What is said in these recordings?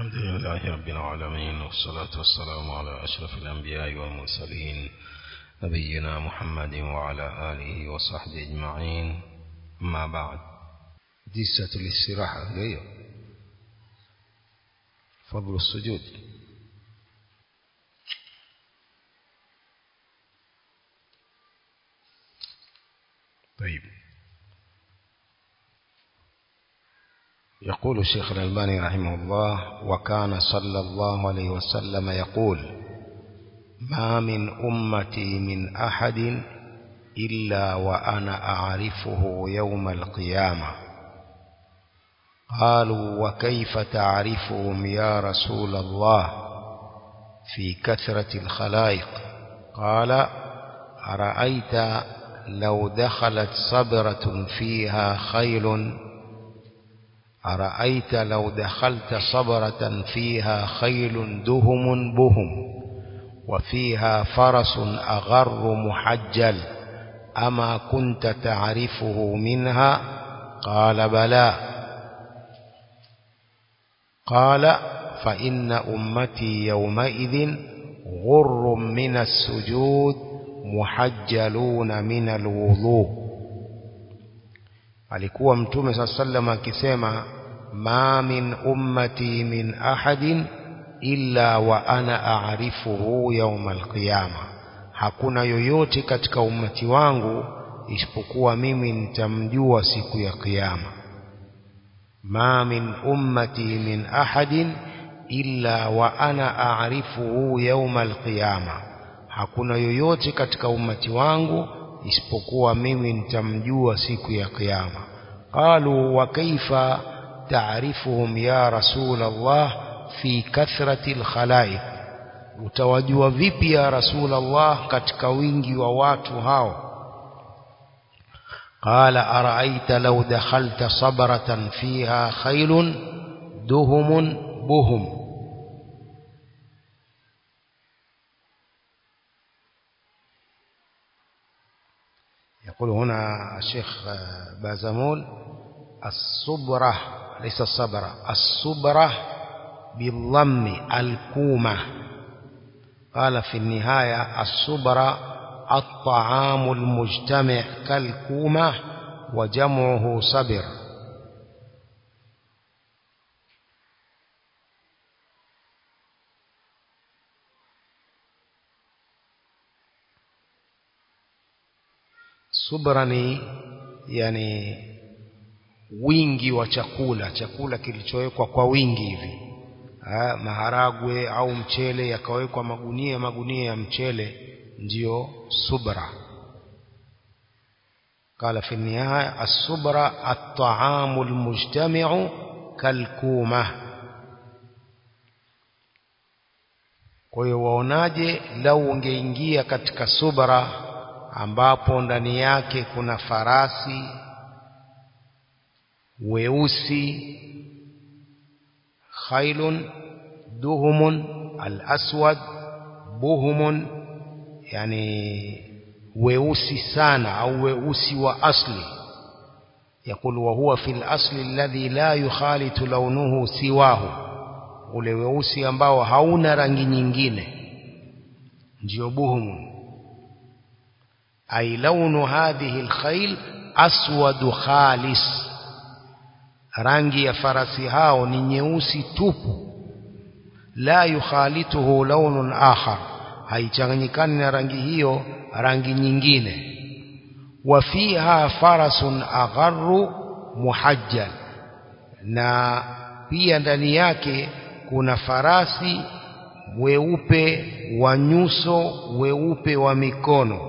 الحمد لله رب العالمين والصلاة والسلام على أشرف الأنبياء والمرسلين نبينا محمد وعلى آله وصحبه أجمعين أما بعد جسة الاستراحة هي فضل السجود طيب يقول الشيخ الألباني رحمه الله وكان صلى الله عليه وسلم يقول ما من أمتي من أحد إلا وأنا أعرفه يوم القيامة قالوا وكيف تعرفهم يا رسول الله في كثرة الخلائق قال أرأيت لو دخلت صبرة فيها خيل أرأيت لو دخلت صبرة فيها خيل دهم بهم وفيها فرس أغر محجل أما كنت تعرفه منها قال بلى قال فإن أمتي يومئذ غر من السجود محجلون من الوضوء alikuwa mtume saa sallam akisema ma min ummati min ahadin illa wa ana aarifuhu yauma alqiyama hakuna yoyote katika ummati wangu isipokuwa mimi nitamjua siku ya kiyama ma min ummati min ahadin illa wa ana aarifuhu yauma alqiyama hakuna yoyote katika ummati wangu isipokuwa mimi nitamjua siku ya kiyama qalu wa kaifa taarifuhum ya rasul Allah fi kathrati alkhalaiq utawajua vipi ya rasul Allah katika wingi wa watu hao قال أرأيت لو دخلت صبرة فيها خيل دهم بهم يقول هنا الشيخ بازمول الصبرة ليس الصبرة الصبرة بالضم الكومة قال في النهاية الصبرة الطعام المجتمع كالكومة وجمعه صبر subra ni yani wingi wa chakula chakula kilichowekwa kwa wingi hivi ha, maharagwe au mchele yakawekwa magunia magunia ya mchele ndiyo subra قال في النهاية الصبرة الطعام المجتمع كالكومة kwa hiyo waonaje lau ungeingia katika subra ambapo ndani yake kuna farasi weusi khailun duhumun al-aswad buhumun yani weusi sana au weusi wa asli يقول وهو في الأصل الذي لا يخالط لونه سواه ule weusi ambao hauna rangi nyingine ndio buhumun أي لون هذه الخيل أسود خالص rangi ya farasi hao ni nyeusi tupu la yukhalituhu launun akhar haichanganyikani na rangi hiyo rangi nyingine wa fiha farasun agharru muhajjal na pia ndani yake kuna farasi weupe wa nyuso weupe wa mikono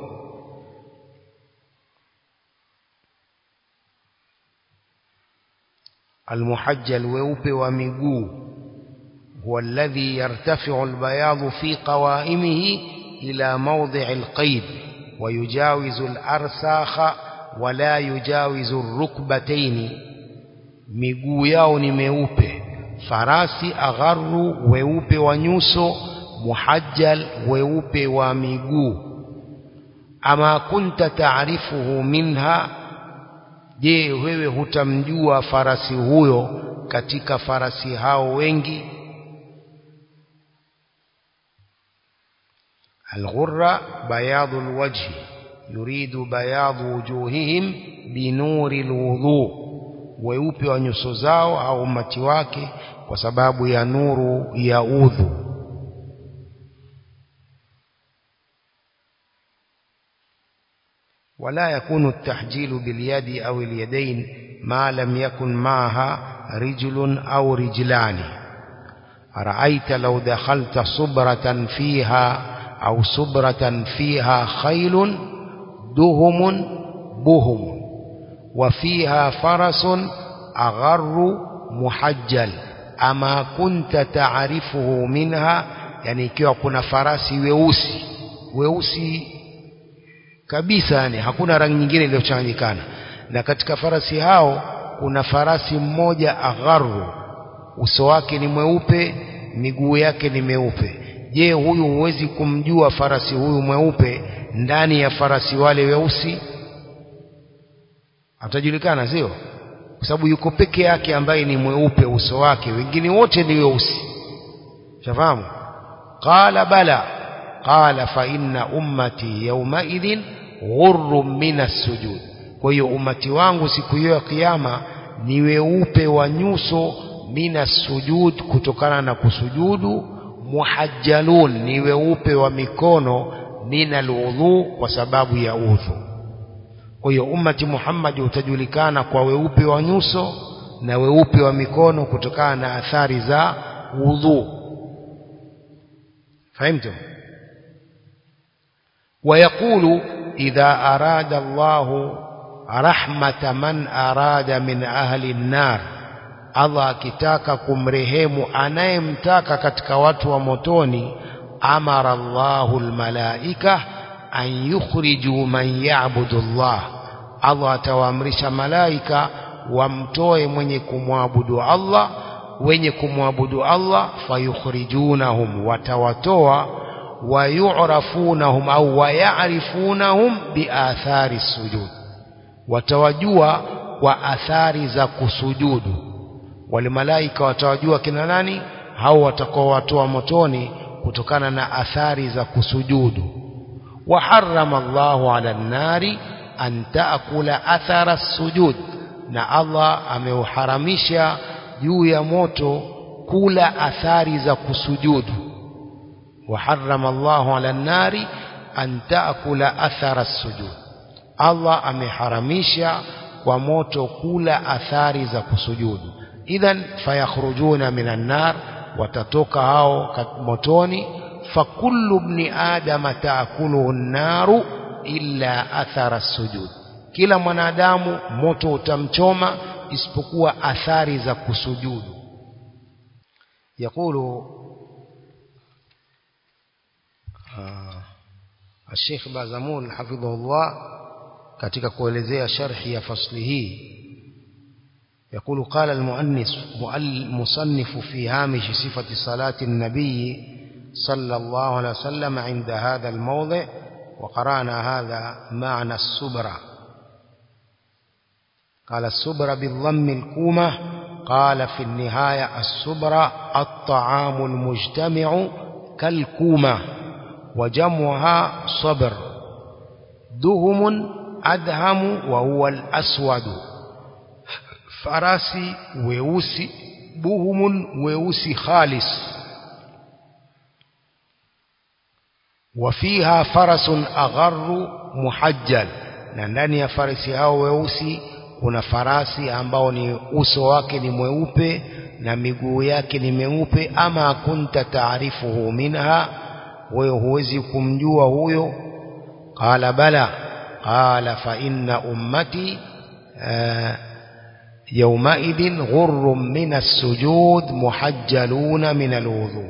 المحجل weupe wa miguu هو الذي يرتفع البياض في قوائمه إلى موضع القيد ويجاوز الأرساخ ولا يجاوز الركبتين miguu yao ni meupe farasi agharu weupe wa nyuso muhajjal weupe wa miguu ama kunta taarifuhu minha je wewe hutamjua farasi huyo katika farasi hao wengi الغرة بياض الوجه يريد بياض وجوههم بنور الوضوء weupe wa nyuso zao au umati wake kwa sababu ya nuru ya udhu ولا يكون التحجيل باليد أو اليدين ما لم يكن معها رجل أو رجلان أرأيت لو دخلت صبرة فيها أو صبرة فيها خيل دهم بهم وفيها فرس أغر محجل أما كنت تعرفه منها يعني ikiwa kuna farasi weusi weusi kabisa yani hakuna rangi nyingine iliyochanganyikana na katika farasi hao kuna farasi mmoja agharu uso wake ni mweupe miguu yake ni meupe je huyu huwezi kumjua farasi huyu mweupe ndani ya farasi wale weusi atajulikana sio kwa sababu yuko peke yake ambaye ni mweupe uso wake wengine wote ni weusi shafahamu qala bala qala fa inna ummati yawmaidhin ghurrun min as-sujud kwa hiyo umati wangu siku hiyo ya kiyama ni weupe wa nyuso mina sujud kutokana na kusujudu muhajjalun ni weupe wa mikono mina alwudhu kwa sababu ya udhu kwa hiyo ummati Muhammad utajulikana kwa weupe wa nyuso na weupe wa mikono kutokana na athari za udhu fahimtum ويقول إذا أراد الله رحمة من أراد من أهل النار Allah akitaka kumrehemu anayemtaka katika watu wa motoni amara Allahu almalaika an yukhriju man ya'budu Allah Allah atawaamrisha malaika wamtoe mwenye kumwabudu Allah wenye kumwabudu Allah fayukhrijunahum watawatoa wayu'rafunahum au wayarifunahum biathari sujud watawajua kwa athari za kusujudu wale malaika watawajua kina nani hao watakao watoa motoni kutokana na athari za kusujudu wa harrama Allahu ala nari an taakula athara sujud na Allah ameuharamisha juu ya moto kula athari za kusujudu wa harrama Allahu ala nari an taakula athara sujud Allah ameharamisha kwa moto kula athari za kusujudu idhan fayakhrujuna minan nar watatoka hao motoni fakullu ibni adama taakuluhu an-naru illa athara sujud kila mwanadamu moto utamchoma isipokuwa athari za kusujudu yakulu الشيخ بازمون حفظه الله katika kuelezea sharhi ya fasli hii يقول قال المؤنس المصنف في هامش صفة صلاة النبي صلى الله عليه وسلم عند هذا الموضع وقرأنا هذا معنى السبرة قال السبرة بالضم الكومة قال في النهاية السبرة الطعام المجتمع كالكومة وجمعها صبر دهم أدهم وهو الأسود farasi weusi buhumun weusi khalis wafiha farasun agharru muhajjal na ndani ya farasi hao weusi kuna farasi ambao ni uso wake ni mweupe na miguu yake ni meupe ama kunta taarifuhu minha wewe huwezi kumjua huyo qala bala qala fa inna ummati uh, يومئذ غر من السجود محجلون من الوضوء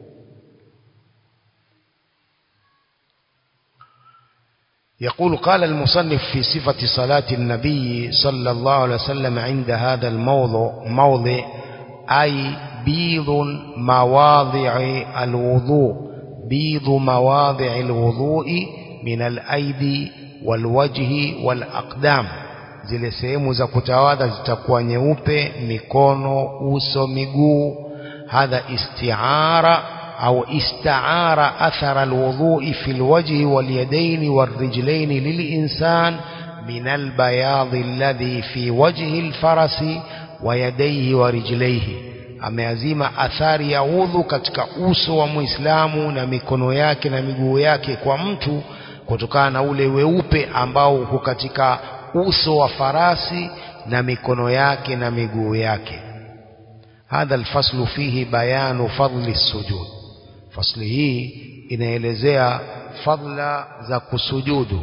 يقول قال المصنف في صفة صلاة النبي صلى الله عليه وسلم عند هذا الموضع موضع أي بيض مواضع الوضوء بيض مواضع الوضوء من الأيدي والوجه والأقدام zile sehemu za kutawadha zitakuwa nyeupe mikono uso miguu hadha istiara أو استعار أثر الوضوء في الوجه واليدين والرجلين للإنسان من البياض الذي في وجه الفرس ويديه ورجليه ameazima athari ya udhu katika uso wa muislamu na mikono yake na miguu yake kwa mtu kutokana na ule weupe ambao uko katika uso wa farasi na mikono yake na miguu yake hadha alfaslu fihi bayanu fadli sujud fasli hii inaelezea fadla za kusujudu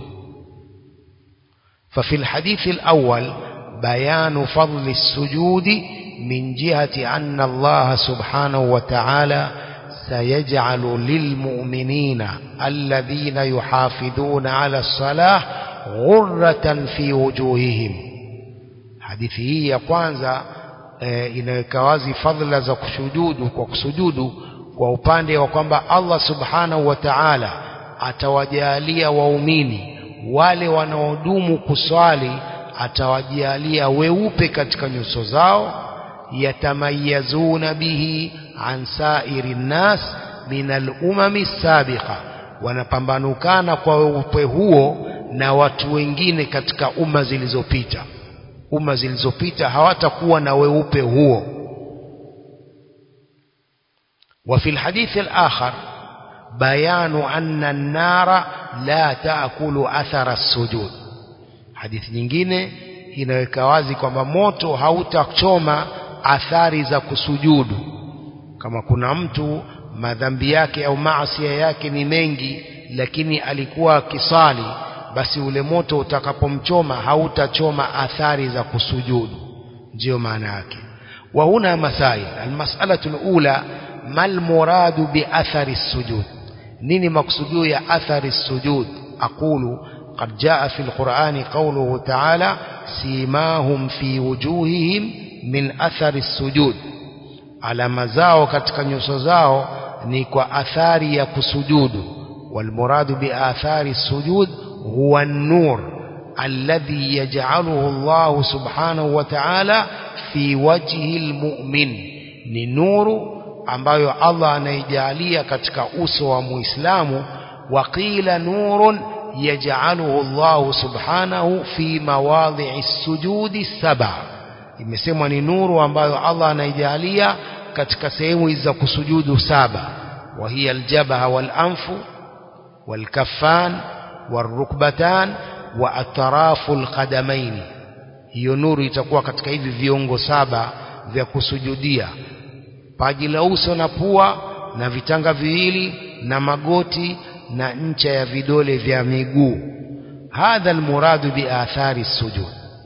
ففي الحديث الأول بيان فضل السجود من جهة أن الله سبحانه وتعالى سيجعل للمؤمنين الذين يحافظون على الصلاة غرة في وجوههم hadithi hii ya kwanza e, inaweka wazi fadhila za kusujudu kwa kusujudu kwa upande wa kwamba Allah subhanahu wa ta'ala atawajalia waumini wale wanaodumu kuswali atawajalia weupe katika nyuso zao yatamayazuna bihi an sairi nnas min al-umami sabiqa wanapambanukana kwa weupe huo na watu wengine katika umma zilizopita umma zilizopita hawatakuwa na weupe huo وفي الحديث الآخر بيان أن النار لا تأكل أثر السجود حديث nyingine inaweka wazi kwamba moto hautachoma athari za kusujudu kama kuna mtu madhambi yake au maasi yake ni mengi lakini alikuwa akisali basi ule moto utakapomchoma hautachoma athari za kusujudu ndio maana yake wa huna masail almas'alatu alula mal muradu bi athari sujud nini maksudio ya athari sujud aqulu قد جاء في القرآن قوله تعالى سيماهم في وجوههم من أثر السجود على مزاو katika nyuso zao ni kwa athari ya kusujudu والمراد بآثار السجود هو النور الذي يجعله الله سبحانه وتعالى في وجه المؤمن ni nuru ambayo Allah anaijalia katika uso wa Muislamu waqila nurun yaj'aluhu Allah subhanahu fi mawadhi'i sujudi saba imesemwa ni nuru ambayo Allah anaijalia katika sehemu hizi za kusujudu saba wa hiya aljabaha wal anfu wal kaffan والركبتان واطراف القدمين hiyo nuru itakuwa katika hivi viungo saba vya kusujudia paji la uso na pua na vitanga viwili na magoti na ncha ya vidole vya miguu hadha almuradu biathari sujud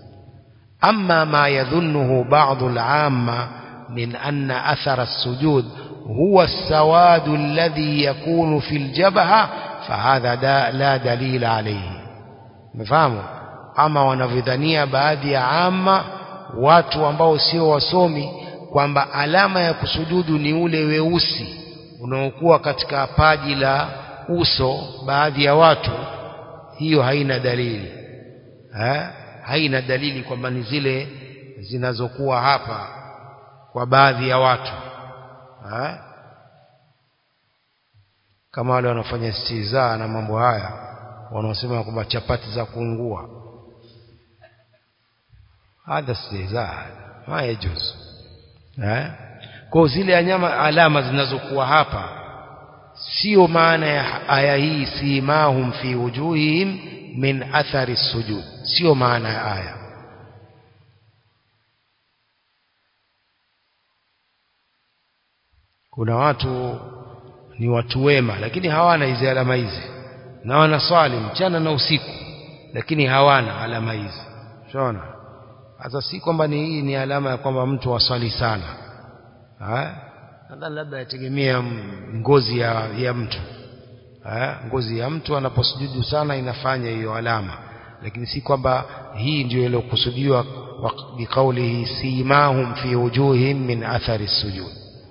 amma ma yadhunnuhu ba'dhu al'amma min anna athara as-sujud huwa as-sawadu alladhi yakunu fi al-jabha fahadha da, la dalila alayhi mfahamu ama wanavyodhania baadhi ya ama watu ambao sio wasomi kwamba alama ya kusujudu ni ule weusi unaokuwa katika paji la uso baadhi ya watu hiyo haina dalili ha? haina dalili kwamba ni zile zinazokuwa hapa kwa baadhi ya watu ha? kama wale wanafanya istizaa na mambo haya wanaosema kwamba chapati za kuungua hadha istizaa ma yajuz eh kwa zile anyama alama zinazokuwa hapa sio maana ya aya hii simahum fi wujuhihim min athari sujud sio maana ya aya kuna watu ni watu wema lakini hawana hizi alama hizi na wanaswali mchana na usiku lakini hawana alama hizi unaona sasa si kwamba ni hii ni alama ya kwamba mtu waswali sana nadhani labda yategemea ngozi ya, ya mtu ha? ngozi ya mtu anaposujudu sana inafanya hiyo alama lakini si kwamba hii ndio iliyokusudiwa biqaulihi simahum fi wujuhihim min athari sujud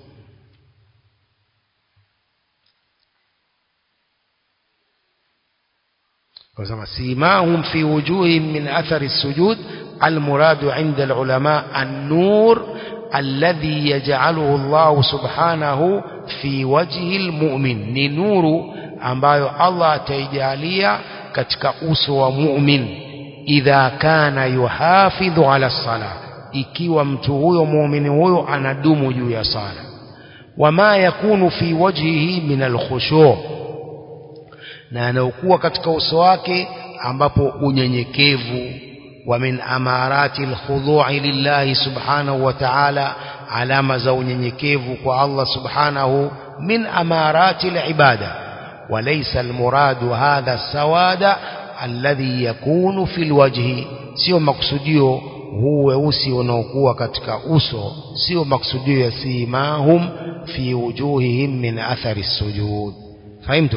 وكما سيماهم في وجوههم من أثر السجود المراد عند العلماء النور الذي يجعله الله سبحانه fi wajhi almu'min ni nuru ambayo Allah ataijalia katika uso wa mu'min idha kana yuhafidhu ala sala ikiwa mtu huyo muumini huyo anadumu juu ya sala wama yakunu fi wajhihi min alkhushu' na anaokuwa katika uso wake ambapo unyenyekevu wa min amarati alkhudu'i lillahi subhanahu wa ta'ala alama za unyenyekevu kwa Allah subhanahu min amarati alibada وليس المراد هذا السواد الذي يكون في الوجه sio maksudio huu weusi unaokuwa katika uso sio maksudio ya simahum fi wujuhihim min athari sujud fahimtum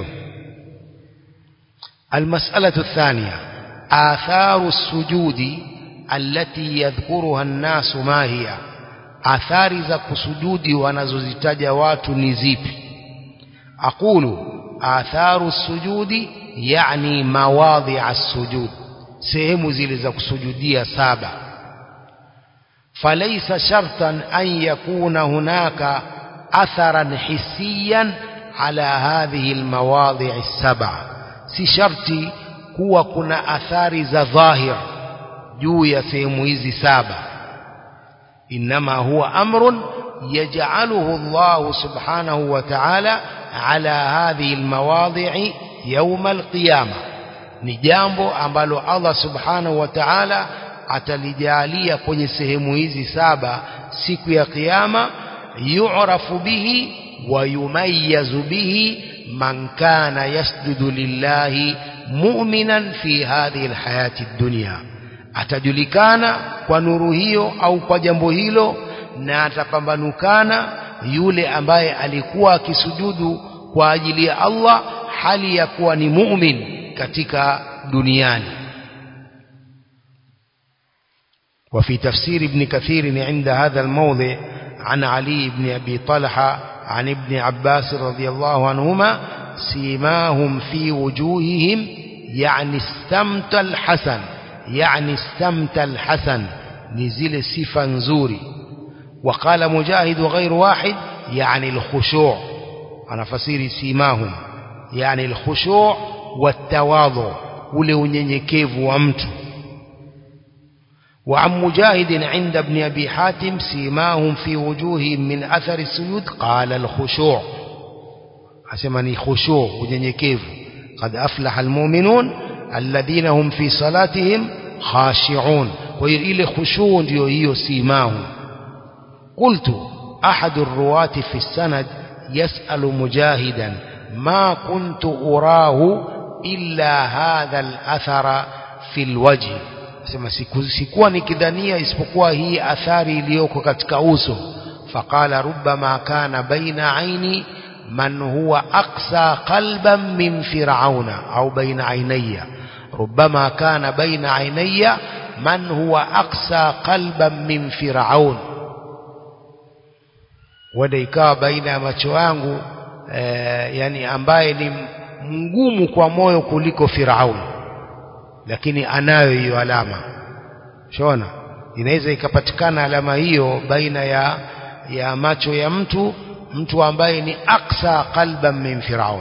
المسألة الثانية آثار السجود التي يذكرها الناس ما هي آثار za kusujudi wanazozitaja watu ni zipi أقول آثار السجود يعني مواضع السجود sehemu zile za kusujudia saba فليس شرطا أن يكون هناك أثرا حسيا على هذه المواضع السبعة si sharti kuwa kuna athari za dhahir juu ya sehemu hizi saba inma huwa amrun yaj'aluhu Allah subhanahu wa ta'ala ala hadhihi almawadi'i yawm alqiyama ni jambo ambalo Allah subhanahu wa ta'ala atalijalia kwenye sehemu hizi saba siku ya kiyama yu'rafu bihi wa yumayyazu bihi man kana yasjudu lillahi mu'minan fi hadhihi alhayati ad-dunya atajulikana kwa nuru hiyo au kwa jambo hilo na atapambanukana yule ambaye alikuwa akisujudu kwa ajili ya Allah hali ya kuwa ni mu'min katika duniani وفي تفسير ابن كثير عند هذا الموضع عن علي بن أبي طلحة عن ابن عباس رضي الله عنهما سيماهم في وجوههم يعني استمت الحسن يعني استمت الحسن نزل صفا نزوري وقال مجاهد غير واحد يعني الخشوع أنا فسير سيماهم يعني الخشوع والتواضع ule unyenyekevu wa mtu وعن مجاهد عند ابن أبي حاتم سيماهم في وجوههم من أثر السجود قال الخشوع حسمني خشوع ونيكيف قد أفلح المؤمنون الذين هم في صلاتهم خاشعون وإلى خشوع هي سيماهم قلت أحد الرواة في السند يسأل مجاهدا ما كنت أراه إلا هذا الأثر في الوجه sema sikuwa nikidhania isipokuwa hii athari iliyoko katika uso faqala rubbama kana baina aini man huwa aqsa qalban min fir'auna au baina ainaya rubbama kana baina ainaya man huwa aqsa qalban min fir'aun wada ikawa baina ya macho yangu eh, yani ambaye ni mgumu kwa moyo kuliko Firauni lakini anayo hiyo alama shona inaweza ikapatikana alama hiyo baina ya ya macho ya mtu mtu ambaye ni aksa qalban min firaun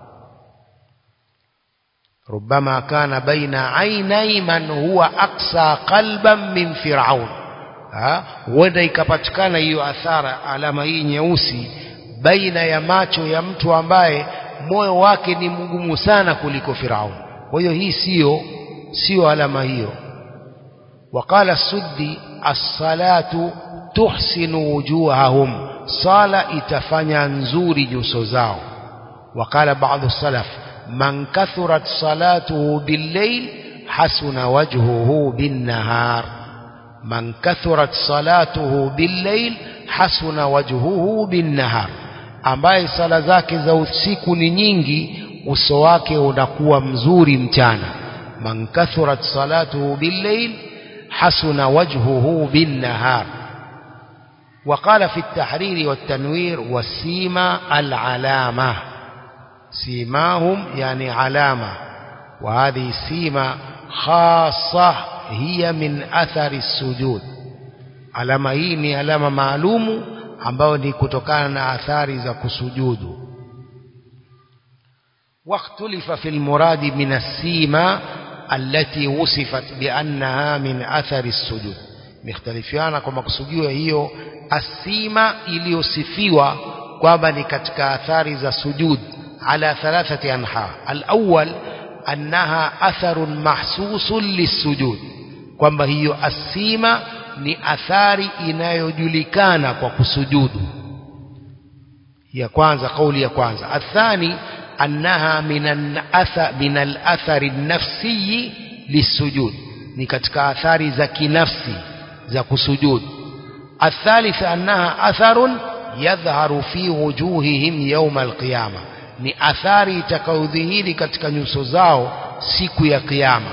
ربما كان بين عيني من هو أقسى قلبا من فرعون huenda ikapatikana hiyo athara alama hii nyeusi baina ya macho ya mtu ambaye moyo wake ni mgumu sana kuliko Firaun. Kwa hiyo hii sio sio alama hiyo. Waqala Suddi as-salatu tuhsinu wujuhahum, sala itafanya nzuri nyuso zao. Waqala baadhi salaf man kathurat salatuhu bil-layl hasuna wajhuhu bin-nahar man kathurat salatuhu bil-layl hasuna wajhuhu bin-nahar ambaye sala zake za usiku ni nyingi uso wake unakuwa mzuri mchana man kathurat salatuhu bil-layl hasuna wajhuhu bin-nahar وقال في التحرير والتنوير والسيما العلامة سيماهم يعني علامة وهذه السيما خاصة هي من أثر السجود alama hii ni alama maalumu ambayo ni kutokana na athari za kusujudu واختلف في المراد من السيما التي وصفت بأنها من أثر السجود مختلفيانا kwa makusudio hiyo asima iliyosifiwa kwamba ni katika athari za sujud ala thalathati anha alawwal annaha atharun mahsusun lisujud kwamba hiyo asima ni athari inayojulikana kwa kusujudu ya kwanza kauli ya kwanza athani annaha min al-athar min al-athar an-nafsi lisujud ni katika athari za kinafsi za kusujudu الثالث أنها أثر يظهر في وجوههم يوم القيامة ni athari itakayodhihiri katika nyuso zao siku ya kiyama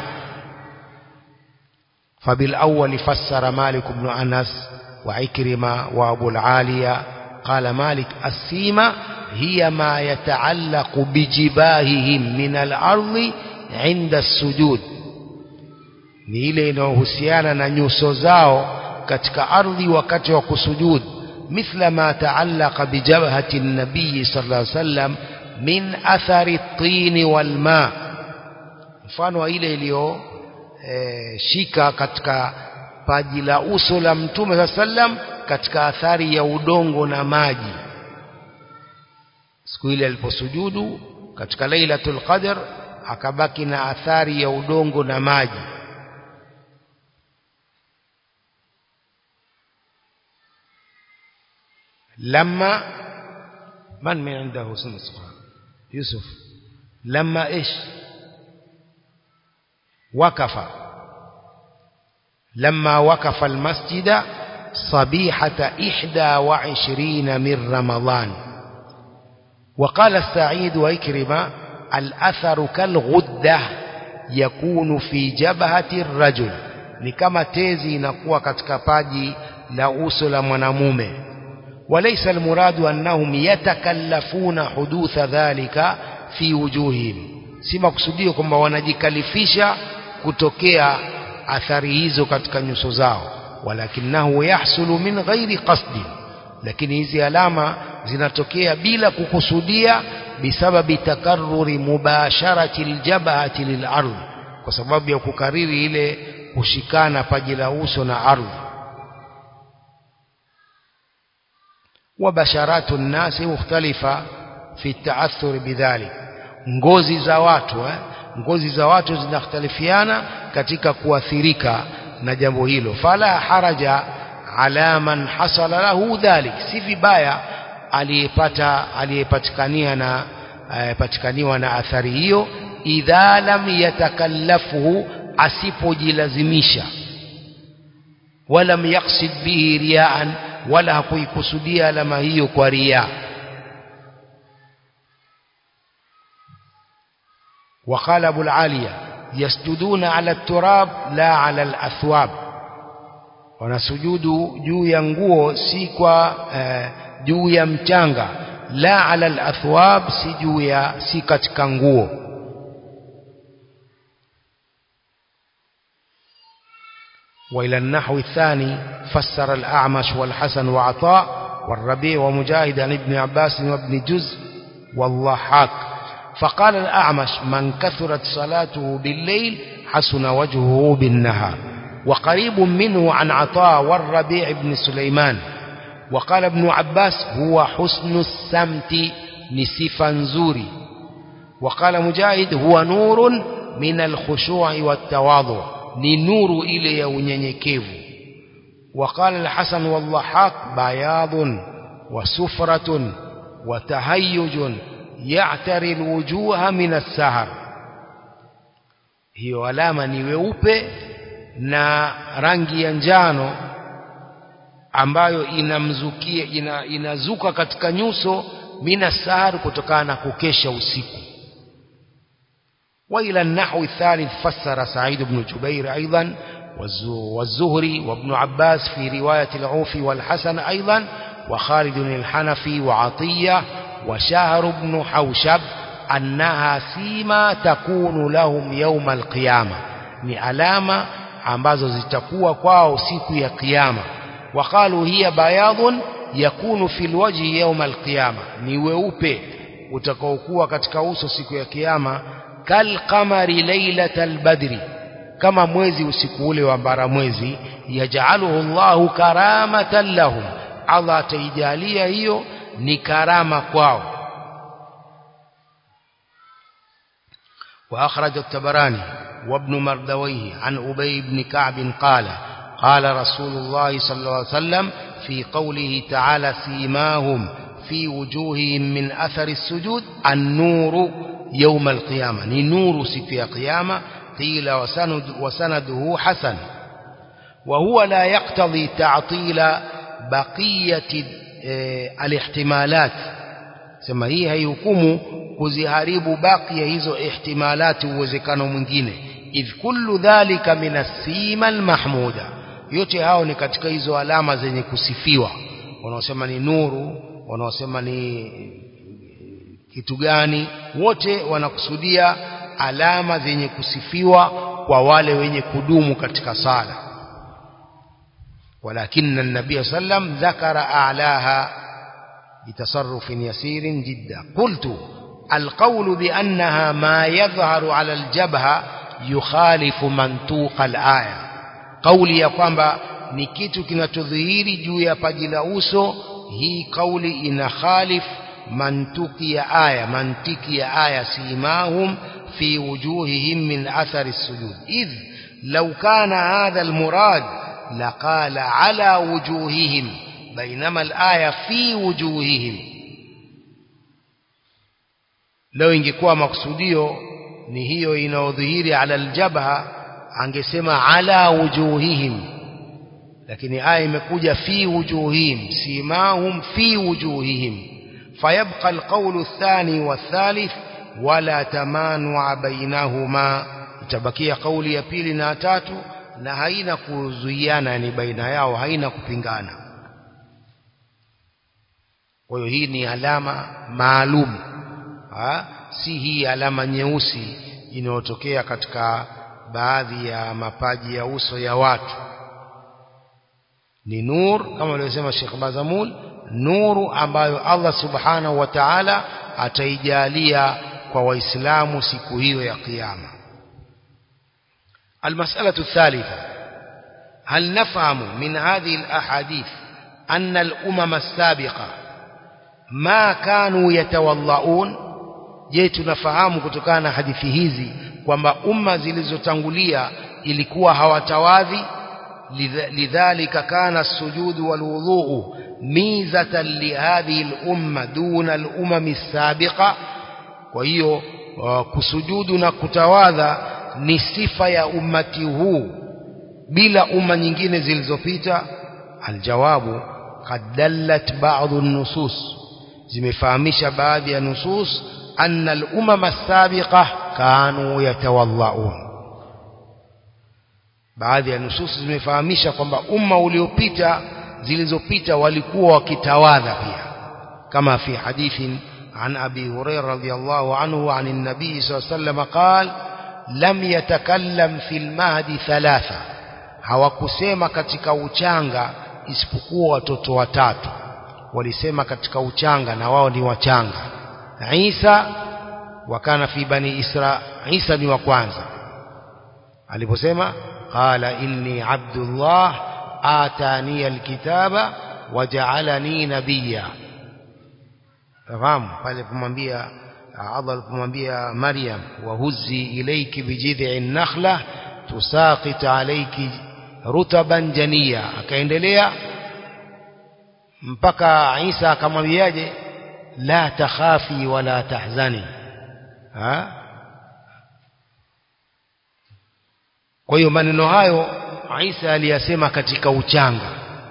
فبالأول فسر مالك بن أنس وعكرمة وأبو العالية قال مالك السيمة هي ما يتعلق بجباههم من الأرض عند السجود ni ile inayohusiana na nyuso zao katika ardhi wakati wa kusujud mithla ma taallaqa bijabhati nabii sallallahu alaihi wasallam min athari at-tin wal ma mfano wa ile iliyo e, shika katika paji la uso la mtume sallallahu alaihi wasallam katika athari ya udongo na maji siku ile aliposujudu katika lailatul qadr akabaki na athari ya udongo na maji لما من من عنده سنة صفحة يوسف لما إيش وقف لما وقف المسجد صبيحة إحدى وعشرين من رمضان وقال السعيد وإكرم الأثر كالغدة يكون في جبهة الرجل ni kama tezi inakuwa katika paji la uso la mwanamume وليس المراد أنهم يتكلفون حدوث ذلك في وجوههم si makusudio kwamba wanajikalifisha kutokea athari hizo katika nyuso zao walakinahu yahsulu min ghairi qasdi lakini hizi alama zinatokea bila kukusudia bisababi takarruri mubasharati aljabhati lilard kwa sababu ya kukariri ile kushikana paji la uso na ardhi وبشرات الناس مختلفة في التأثر بذلك ngozi za watu eh? ngozi za watu zinakhtalifiana katika kuathirika na jambo hilo fala haraja ala man hasala lahu dhalik si vibaya aliyepata aliyepatikania na patikaniwa na athari hiyo idha lam yatakallafuhu asipojilazimisha walam yaqsid bihi riyaan wala hakuikusudia alama hiyo kwa ria وقال أبو العالية يسجدون على التراب لا على الأثواب wanasujudu juu ya nguo si kwa eh, juu ya mchanga la ala alathwab si juu ya si katika nguo وإلى النحو الثاني فسر الأعمش والحسن وعطاء والربيع ومجاهد عن ابن عباس وابن جزء والضحاك فقال الأعمش من كثرت صلاته بالليل حسن وجهه بالنهار وقريب منه عن عطاء والربيع بن سليمان وقال ابن عباس هو حسن السمت نسفا زوري وقال مجاهد هو نور من الخشوع والتواضع ni nuru ile ya unyenyekevu وقال الحسن والضحاك بياض وسفرة وتهيج يعتري الوجوه من السهر hiyo alama ni weupe na rangi ya njano ambayo inamzukia ina, inazuka katika nyuso mina sahar kutokana na kukesha usiku وإلى النحو الثالث فسر سعيد بن جبير أيضا والزهري وابن عباس في رواية العوف والحسن أيضا وخالد الحنفي وعطية وشهر بن حوشب أنها سيما تكون لهم يوم القيامة ni alama ambazo zitakuwa kwao siku ya kiyama waqalu hiya bayadun yakunu fil wajhi yawm alqiyama ni weupe utakaokuwa katika uso siku ya kiyama kal qamari lailatal badri kama mwezi usiku ule wa bara mwezi yajaluhu Allahu karamatan lahum Allah ataijalia hiyo ni karama kwao وأخرج التبراني وابن مردويه عن أبي بن كعب قال قال رسول الله صلى الله عليه وسلم في قوله تعالى سيماهم في وجوههم من أثر السجود النور يوم القيامة نور سفي قيامة قيل وسند وسنده حسن وهو لا يقتضي تعطيل بقية الاحتمالات sema hii haihukumu kuziharibu baki ya hizo ihtimalati uwezekano mwingine idh kullu dhalika min asima almahmuda yote hao ni katika hizo alama zenye kusifiwa wanaosema ni nuru wanaosema ni kitu gani wote wanakusudia alama zenye kusifiwa kwa wale wenye kudumu katika sala ولكن النبي صلى الله عليه وسلم ذكر أعلاها بتصرف يسير جدا قلت القول بأنها ما يظهر على الجبهة يخالف منطوق الآية قولي ya kwamba ni kitu kinachodhihiri juu ya paji la uso hii kauli ina khalif mantuki ya aya mantiki ya aya simahum fi wujuhihim min athari sujud idh law kana hadha almurad laqala ala wujuhihim بينما الآية في وجوههم لو ingekuwa maksudio ni hiyo inaodhihiri ala aljabha angesema ala wujuhihim lakini aya imekuja fi wujuhihim simahum fi wujuhihim fayabqa alqawlu athani wathalith wala tamanua bainahuma itabakia kauli ya pili na tatu na haina kuzuiana ni baina yao haina kupingana kwa hiyo hii ni alama maalum si hii alama nyeusi inayotokea katika baadhi ya mapaji ya uso ya watu ni nur kama alivyosema Sheikh Bazamul nuru ambayo Allah subhanahu wa ta'ala ataijalia kwa waislamu siku hiyo ya kiyama المسألة الثالثة هل نفهم من هذه الأحاديث أن الأمم السابقة ما كانوا يتوضؤون je tunafahamu kutokana na hadithi hizi kwamba umma zilizotangulia ilikuwa hawatawadhi lidhalika kana sujudu walwudhu mizatan lihadhihi lumma duna lumami sabiqa kwa hiyo uh, kusujudu na kutawadha ni sifa ya ummati huu bila umma nyingine zilizopita aljawabu qad dallat ba'd an-nusus zimefahamisha baadhi ya nusus anna al-umam as-sabiqa kanu yatawadhaun baadhi ya nusus zimefahamisha kwamba umma uliopita zilizopita walikuwa wakitawadha pia kama fi hadithin عن أبي هريرة رضي الله عنه عن النبي صلى الله عليه وسلم قال لم يتكلم في المهد ثلاثة hawakusema katika uchanga isipokuwa watoto watatu walisema katika uchanga na wao ni wachanga Isa wakana fi bani Isra Isa ni wa kwanza aliposema qala inni abdullah atani alkitaba waja'alani nabiyya fahamu pale kumwambia Allah alipomwambia Maryam wahuzi ilayki bijid'i nakhla tusaqit alayki rutaban janiya akaendelea mpaka Isa akamwambiaje la takhafi wala tahzani ha kwa hiyo maneno hayo Isa aliyasema katika uchanga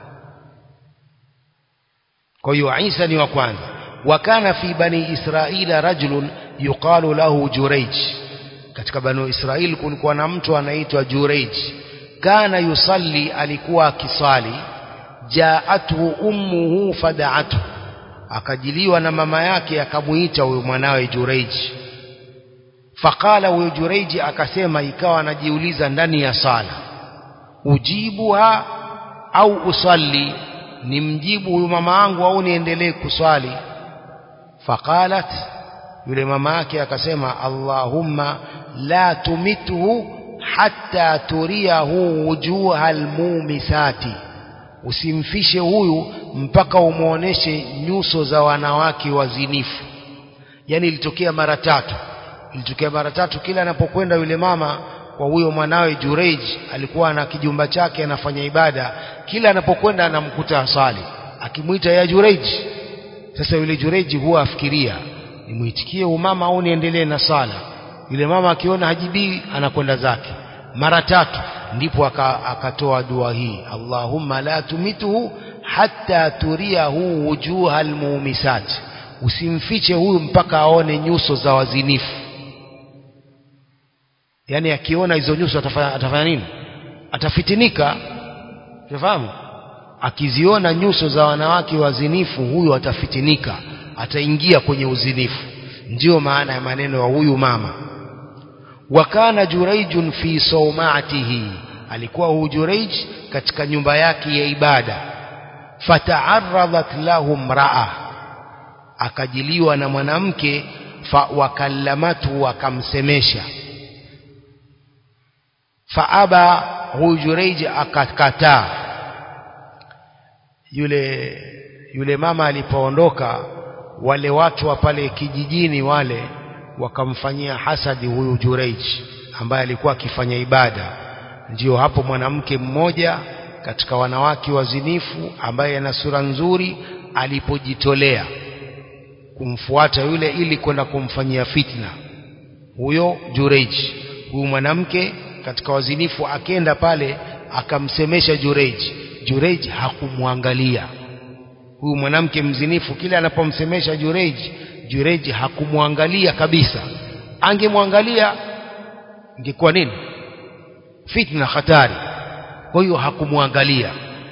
kwa hiyo Isa ni wa kwanza wakana fi bani israila rajulun yuqalu lahu jurayj katika bani israil kulikuwa na mtu anaitwa jurayj kana yusalli alikuwa akisali jaathu ummuhu fada'athu akajiliwa na mama yake akamuita huyo mwanawe jurayj faqala huyo jurayj akasema ikawa anajiuliza ndani ya sala ujibuha au usalli nimjibu huyu mama yangu au niendelee kuswali faqalat yule mama yake akasema allahumma la tumithu hatta turiyahu wujuha almumisati usimfishe huyu mpaka umwoneshe nyuso za wanawake wazinifu yani ilitokea mara tatu ilitokea mara tatu kila anapokwenda yule mama kwa huyo mwanawe Jureij alikuwa na kijumba chake anafanya ibada kila anapokwenda anamkuta asali akimwita ya Jureij sasa yule Jureij huwa afikiria nimuitikie umama au niendelee na sala yule mama akiona hajibii anakwenda zake mara tatu ndipo akatoa dua hii Allahumma la tumituhu hatta turiyahu wujuha almumisat usimfiche huyu mpaka aone nyuso za wazinifu yani akiona hizo nyuso atafanya, atafanya nini atafitinika unafahamu akiziona nyuso za wanawake wazinifu huyu atafitinika ataingia kwenye uzinifu ndiyo maana ya maneno ya huyu mama wakana juraijun fi saumatihi alikuwa huyu juraij katika nyumba yake ya ibada fataaradhat lahu mraa akajiliwa na mwanamke wakallamatu akamsemesha faaba huyu jureij akakataa yule yule mama alipoondoka wale watu wa pale kijijini wale wakamfanyia hasadi huyu Jureij ambaye alikuwa akifanya ibada ndio hapo mwanamke mmoja katika wanawake wazinifu ambaye ana sura nzuri alipojitolea kumfuata yule ili kwenda kumfanyia fitna huyo Jureij huyu mwanamke katika wazinifu akenda pale akamsemesha Jureij Jureij hakumwangalia huyu mwanamke mzinifu kila anapomsemesha Jureij Jureij hakumwangalia kabisa angemwangalia ingekuwa nini fitna hatari kwa hiyo hakumwangalia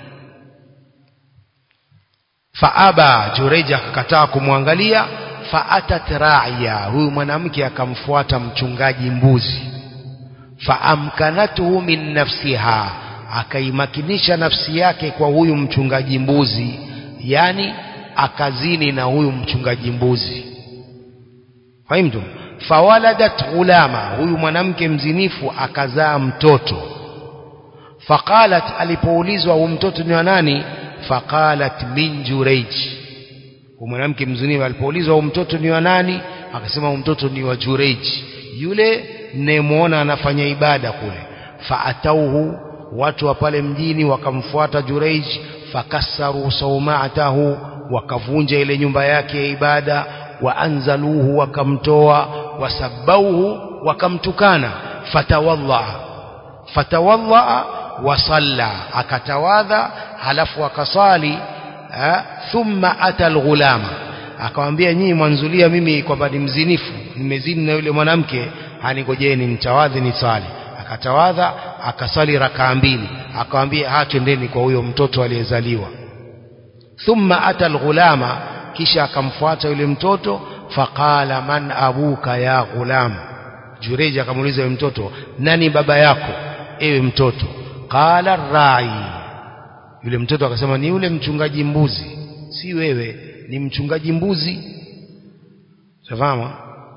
faaba Jureij akakataa kumwangalia faatat ra'iya huyu mwanamke akamfuata mchungaji mbuzi faamkanatuhu min nafsiha akaimakinisha nafsi yake kwa huyu mchungaji mbuzi yani akazini na huyu mchungaji mbuzi fahimtum fawaladat ghulama huyu mwanamke mzinifu akazaa mtoto faqalat alipoulizwa huyu mtoto ni wa nani faqalat min jureij huyu mwanamke mzinifu alipoulizwa huyu mtoto ni wa nani akasema huyu mtoto ni wa jureij yule mnayemwona anafanya ibada kule faatauhu watu wa pale mjini wakamfuata jureij fakassaru saumatahu wakavunja ile nyumba yake ya ibada waanzaluhu wakamtoa wasabauhu wakamtukana fatawalla fatawalla wasalla akatawadha halafu akasali thumma ata alghulama akamwambia nyinyi mwanzulia mimi kwamba ni mzinifu nimezini na yule mwanamke hanigojeni nitawadhi ni swali akatawadha akasali rakaa mbili akamwambia ha twendeni kwa huyo mtoto aliyezaliwa thumma ata alghulama kisha akamfuata yule mtoto faqala man abuka ya ghulam jureji akamuuliza yule mtoto nani baba yako ewe mtoto qala rai yule mtoto akasema ni yule mchungaji mbuzi si wewe ni mchungaji mbuzi safahamu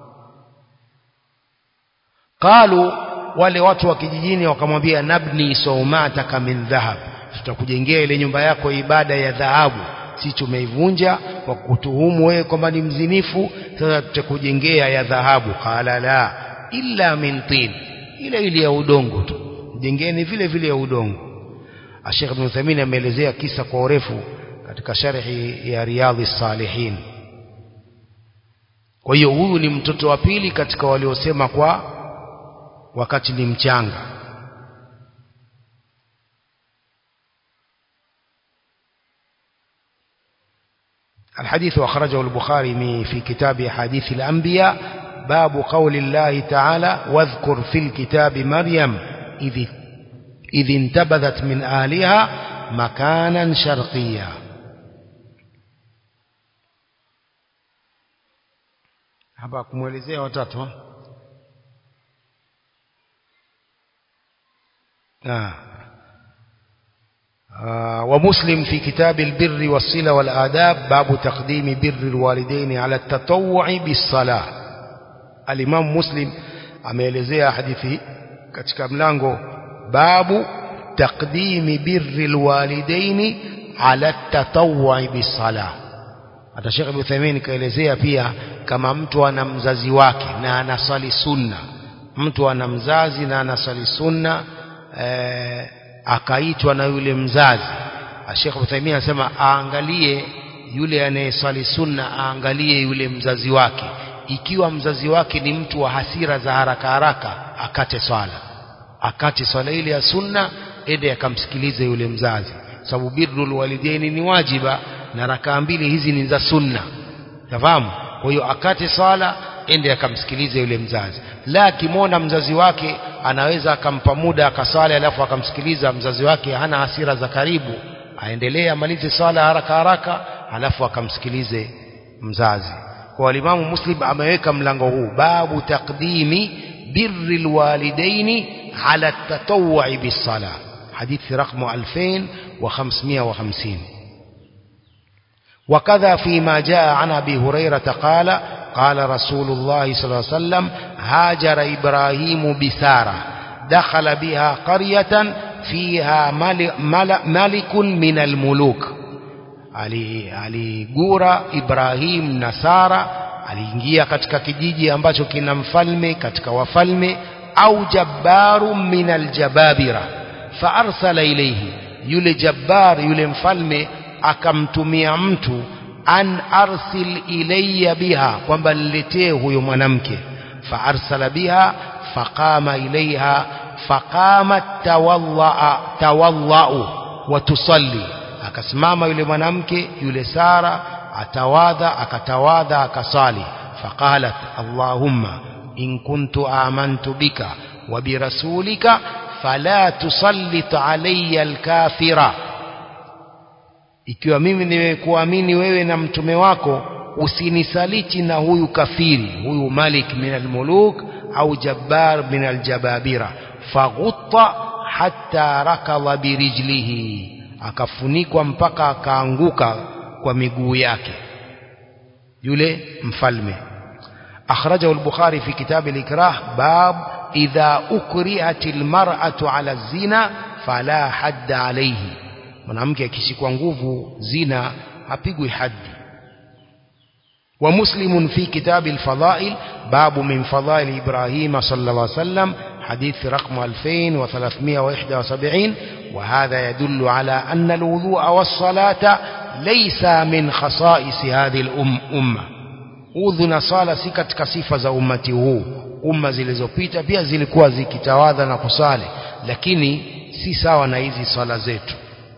qalu wale watu wa kijijini wakamwambia nabni saumataka min dhahab tutakujengea ile nyumba yako ibada ya dhahabu si tumeivunja kwa kutuhumu wewe kwamba ni mzinifu sasa tutakujengea ya dhahabu qala la illa min tin ile ile ya udongo tu jengeni vile vile ya udongo Sheikh Ibn Uthaymeen ameelezea kisa kwa urefu katika sharhi ya Riyadhi Salihin kwa hiyo huyu ni mtoto wa pili katika waliosema kwa wakati ni mchanga الحديث أخرجه البخاري في كتاب حديث الأنبياء باب قول الله تعالى واذكر في الكتاب مريم إذ, إذ انتبذت من آلها مكانا شرقيا hapa kumwelezea watatu ah آه ومسلم في كتاب البر والصلة والآداب باب تقديم بر الوالدين على التطوع بالصلاة الإمام مسلم ameelezea hadithi katika mlango babu taqdimi birri alwalidaini ala tatawwu'i bisala hata Sheikh Ibn Uthaymeen kaelezea pia kama mtu ana mzazi wake na anasali sunna mtu ana mzazi na anasali sunna eh, akaitwa na yule mzazi Sheikh Uthaymeen anasema aangalie yule anayesali sunna aangalie yule mzazi wake ikiwa mzazi wake ni mtu wa hasira za haraka haraka akate swala akate swala ile ya sunna ende akamsikilize yule mzazi sababu birrul walidaini ni wajiba na rakaa mbili hizi ni za sunna tafahamu kwa hiyo akate swala ende akamsikilize yule mzazi la akimwona mzazi wake anaweza akampa muda akaswali alafu akamsikiliza mzazi wake hana hasira za karibu aendelee amalize swala haraka haraka alafu akamsikilize mzazi kwa alimamu muslim ameweka mlango huu babu taqdimi birri lwalidaini ala tatawui bisala hadithi rakmu 2550 وكذا فيما جاء عن أبي هريرة قال قال رسول الله صلى الله عليه وسلم هاجر إبراهيم بسارة دخل بها قرية فيها ملك من الملوك aligura Ibrahim na Sara aliingia katika kijiji ambacho kina mfalme katika wafalme au jabbaru min aljababira fa arsala ilayhi yule jabbar yule mfalme akamtumia mtu an arsil ilayya biha kwamba niletee huyo mwanamke fa arsala biha faqama ilaiha faqamat tawalla tawallau wa tusalli akasimama yule mwanamke yule Sara atawadha akatawadha akasali faqalat allahumma in kuntu amantu bika wa birasulika fala tusallit alayya alkafira ikiwa mimi nimekuamini wewe na mtume wako usinisaliti na huyu kafiri huyu malik min almuluk au jabbar min aljababira faghutta hatta rakadha birijlihi akafunikwa mpaka akaanguka kwa miguu yake yule mfalme akhrajahu al-bukhari fi kitab al-ikrah bab idha ukrihat al-mar'atu ala zina fala hadd alayhi mwanamke akishikwa nguvu zina hapigwi haddi ومسلم في كتاب الفضائل باب من فضائل إبراهيم صلى الله عليه وسلم حديث رقم 2371 وهذا يدل على أن الوضوء والصلاة ليس من خصائص هذه الأمة udhu na sala si katika sifa za ummati huu umma zilizopita pia zilikuwa zikitawadha na kusali lakini si sawa na hizi swala zetu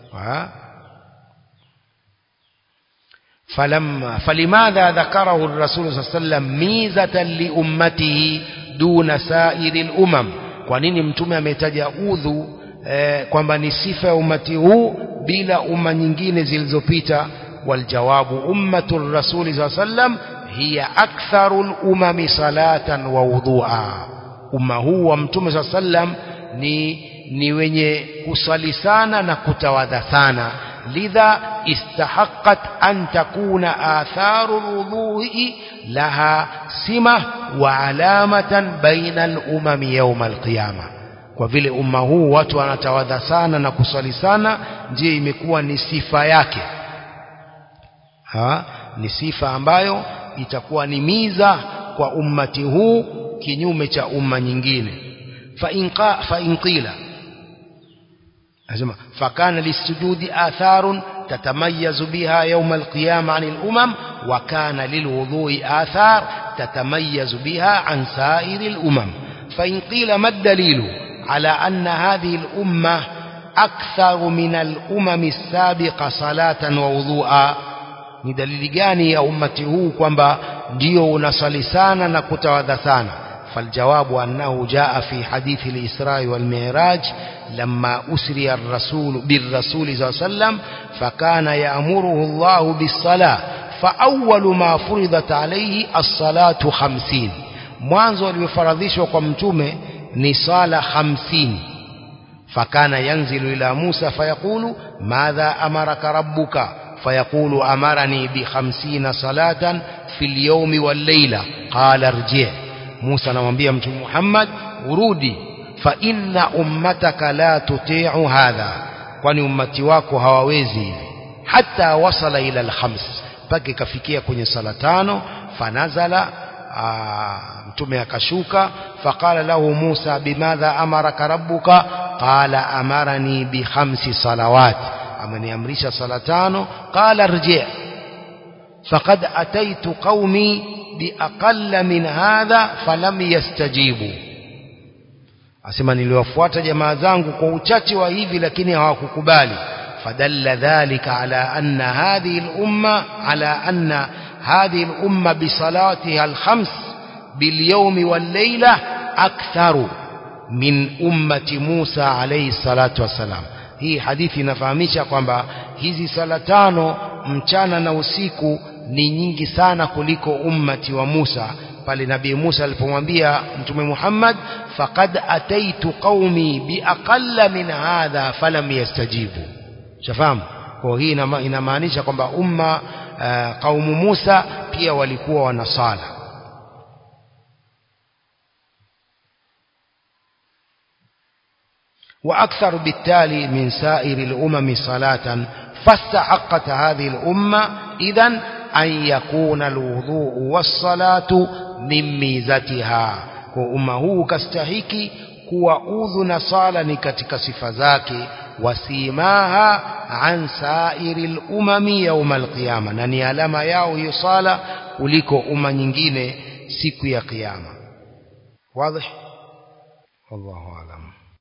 فلما فلماذا ذكره الرسول صلى الله عليه وسلم ميزة لأمته دون سائر الأمم kwa nini mtume ametaja udhu eh, kwamba ni sifa ya umati huu bila umma nyingine zilizopita waljawabu ummatu rasuli saa sallam hiya aktharu lumami salatan wa wudhua umma huu wa mtume saa sallam ni, ni wenye kusali sana na kutawadha sana lidha istahaqat an takuna atharu lwudhui laha sima wa alamatan baina lumami yauma alqiyama kwa vile umma huu watu wanatawadha sana na kusali sana ndiyo imekuwa ni sifa yake ha? ni sifa ambayo itakuwa ni miza kwa ummati huu kinyume cha umma nyingine fa in qila أسمع فكان للسجود آثار تتميز بها يوم القيامة عن الأمم وكان للوضوء آثار تتميز بها عن سائر الأمم فإن قيل ما الدليل على أن هذه الأمة أكثر من الأمم السابقة صلاة ووضوءا ni dalili gani ya ummati huu kwamba ndio unasali sana na kutawadha sana فالجواب أنه جاء في حديث الإسراء والمعراج لما أسري الرسول بالرسول صلى الله عليه وسلم فكان يأمره الله بالصلاة فأول ما فرضت عليه الصلاة خمسين mwanzo alivyofaradhishwa kwa mtume ni sala hamsini فكان ينزل إلى موسى فيقول ماذا أمرك ربك فيقول أمرني بخمسين صلاة في اليوم والليلة قال ارجع موسى نمبيه متى محمد urudi fa inna ummataka la tuti'u hadha kwani ummati wako hawawezi hivi hata wasala ila alkhams mpaka ikafikia kwenye sala tano fanazala mtume akashuka faqala lahu Musa bimadha amaraka rabbuka qala amarani bi khamsi salawat ameniamrisha sala tano qala rji' faqad ataitu qaumi biaqalla min hadha falam yastajibu asema niliwafuata jamaa zangu kwa uchache wa hivi lakini hawakukubali fadalla dhalika ala anna hadhihi al-umma ala anna hadhihi al-umma bi salatiha al-khams bil yawm wal layla aktharu min ummati Musa alayhi salatu wasalam hii hadithi inafahamisha kwamba hizi sala tano mchana na usiku ni nyingi sana kuliko ummati wa Musa pale nabii Musa alipomwambia mtume Muhammad faqad ataitu qaumi biaqalla min hadha falam yastajibu shafahamu kwa hii inamaanisha kwamba umma uh, kaumu Musa pia walikuwa wanasala وأكثر بالتالي من سائر الأمم صلاة فاستحقت هذه الأمة إذن أن يكون الوضوء والصلاة من ميزتها وأمة هو كستحيكي kuwa udhu na sala ni katika sifa zake wasimaha an sairi lumami yauma alqiyama na ni alama yao hiyo sala kuliko umma nyingine siku ya kiyama wazi wallahu alam